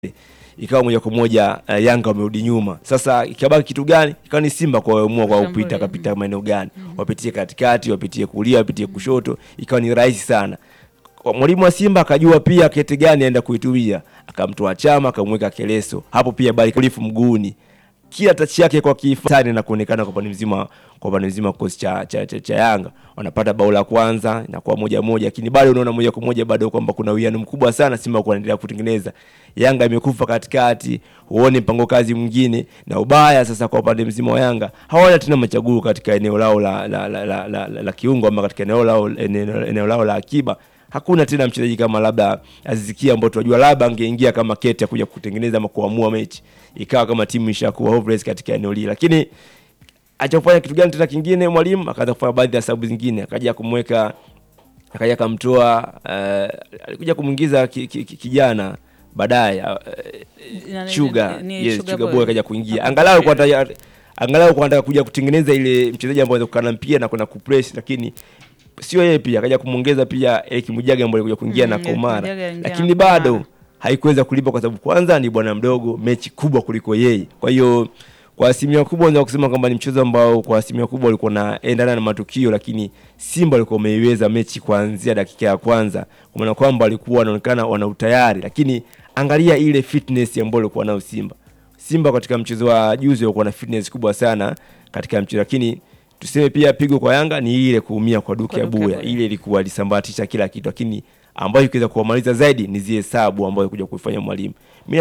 ikawa moja kwa moja uh, Yanga wamerudi nyuma. Sasa ikabaki kitu gani? Ikawa ni Simba kwa waamua kwa Kushambulia. kupita kapita maeneo gani, wapitie katikati, wapitie kulia, wapitie kushoto, ikawa ni rahisi sana. Kwa Mwalimu wa Simba akajua pia kete gani aenda kuitumia, akamtoa Chama akamweka Keleso hapo, pia bali kulifu mguuni kila tachi yake kwa kifani na kuonekana kwa upande mzima kwa upande mzima kikosi cha, cha, cha, cha Yanga wanapata bao la kwanza inakuwa moja moja, lakini bado unaona moja kwa moja bado kwamba kuna uwiano mkubwa sana Simba kuendelea kutengeneza. Yanga imekufa katikati, huone mpango kazi mwingine, na ubaya sasa kwa upande mzima wa Yanga hawana tena machaguo katika eneo lao la, la, la, la, la, la, la kiungo ama katika eneo lao, eneo, eneo lao la akiba hakuna tena mchezaji kama labda Azizikia ambao tunajua labda angeingia kama kete kuja kutengeneza ama kuamua mechi, ikawa kama timu ishakuwa hopeless katika eneo lile, lakini achafanya kitu gani tena kingine, mwalimu akaanza kufanya baadhi ya sababu zingine, akaja kumweka akaja akamtoa uh, alikuja kumwingiza ki, ki, ki, kijana baadaye uh, Nani- Sugar ni yes, Sugar Sugar Boy. Boy akaja kuingia angalau kwa taya- angalau kwa anataka kuja kutengeneza ile mchezaji ambaye anaweza kukaa na mpira na kwenda kupress, lakini sio yeye pia akaja kumwongeza pia Eric Mujaga ambaye alikuja kuingia Mm, na Eric Komara, Mujaga aliingia lakini na bado Komara. haikuweza kulipa kwa sababu kwanza ni bwana mdogo, mechi kubwa kuliko yeye. Kwa hiyo kwa asilimia kubwa naweza kusema kwamba ni mchezo ambao kwa asilimia kubwa ulikuwa unaendana na matukio, lakini Simba walikuwa wameiweza mechi kuanzia dakika ya kwanza, kwa maana kwamba walikuwa wanaonekana wana utayari, lakini angalia ile fitness ambayo walikuwa nayo Simba. Simba katika mchezo wa juzi walikuwa na fitness kubwa sana katika mchezo, lakini tuseme pia pigo kwa Yanga ni ile kuumia kwa Duke Kwa Duke Abuya, Abuya. ile ilikuwa ilisambaratisha kila kitu, lakini ambayo ikiweza kuwamaliza zaidi ni zile hesabu ambayo kuja kuifanya mwalimu. Mimi